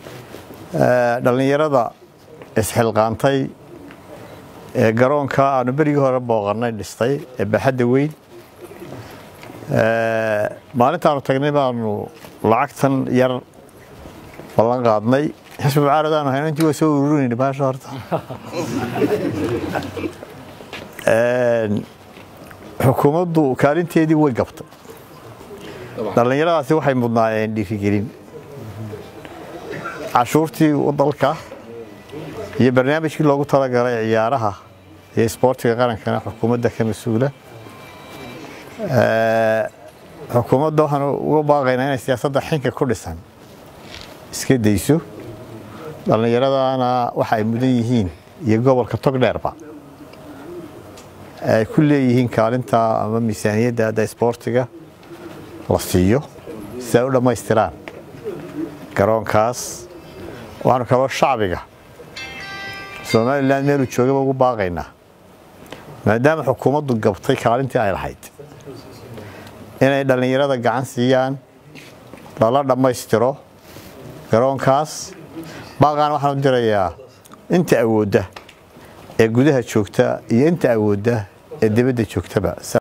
dhallinyarada isxilqaantay ee garoonka aanu berigii hore booqannay dhistay ee baaxadda weyn maalintaanu tagnay baanu lacagtan yar ballan qaadnay xisbi mucaaradaanu hayno intii waa soo ururinayna baasha horta xukuumaddu kaalinteedii way gabtay dhallinyaradaasi waxay mudnaayeen dhiirigelin cashuurtii dalka iyo barnaamijkii loogu talagalay ciyaaraha iyo isboortiga qarankana xukuumadda ka mas-uula xukuumadda waxaan uga baaqaynaa inay siyaasadda xinka ku dhisan iska dayso dhallinyaradana waxa ay mudan yihiin iyo gobolka togdheerba ay ku leeyihiin kaalinta ama miisaaniyadda hadda isboortiga la siiyo si ay u dhammaystiraan garoonkaas waxaanu kaloo shacbiga somalilan meeluu joogaba ugu baaqaynaa maadaama xukuumaddu gabtay kaalintii ay lahayd inay dhallinyarada gacan siiyaan lala dhammaystiro garoonkaas baaqaan waxaan u dirayaa inta awoodda ee gudaha joogta iyo inta awoodda ee dibadda joogtaba